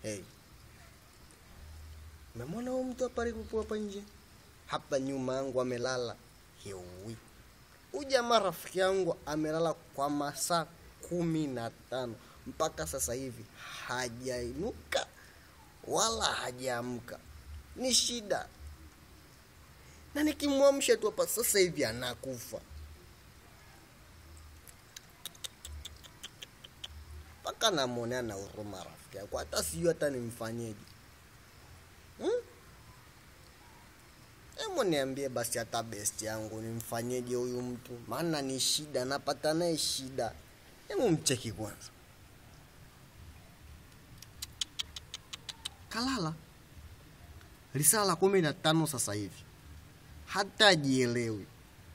Hey. Memwona huyu mtu hapa alipokuwa hapa nje? Hapa nyuma yangu amelala. Hewi. Huyu jamaa rafiki yangu amelala kwa masaa kumi na tano mpaka sasa hivi hajainuka wala hajaamka. Ni shida, na nikimwamsha tu hapa sasa hivi anakufa. mpaka namwonea na huruma rafiki yako, hata sijui hata nimfanyeje. Hmm? Hebu niambie basi hata best yangu nimfanyeje huyu mtu, maana ni shida, napata naye shida. Hebu mcheki kwanza, kalala lisaa la kumi na tano sasa hivi, hata ajielewi,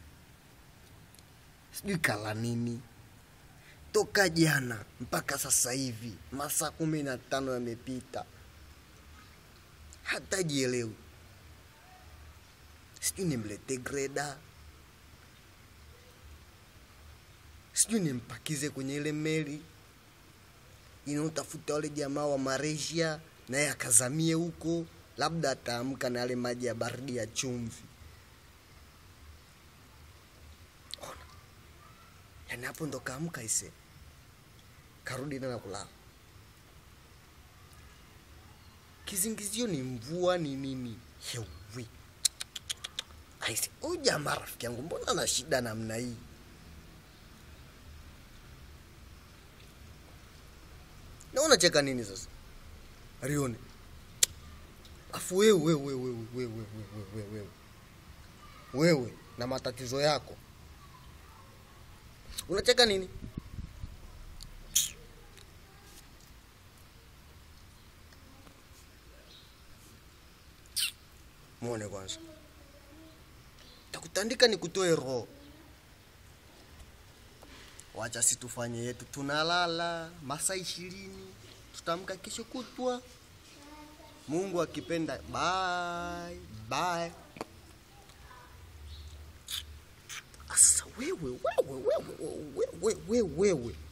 sijui kala nini toka jana mpaka sasa hivi masaa kumi na tano yamepita, hata jielewi. Sijui nimlete greda, sijui nimpakize kwenye ile meli inaotafuta wale jamaa wa Malaysia, naye akazamie huko, labda ataamka na yale maji ya baridi ya chumvi. Ona, yani hapo ndo kaamka ise karudi tena kulala. Kizingizio ni mvua ni nini? Hewi aise, huyu jamaa rafiki yangu, mbona ana shida namna hii? Na unacheka nini sasa? Rione. Afu wewe wewe wewe wewe wewe wewe wewe wewe na matatizo yako unacheka nini? Muone kwanza, takutandika ni kutoe roho. Wacha si tufanye yetu, tunalala masaa ishirini, tutamka kesho kutwa, Mungu akipenda. Bye bye. Asa wewe wewe wewe wewe wewe wewe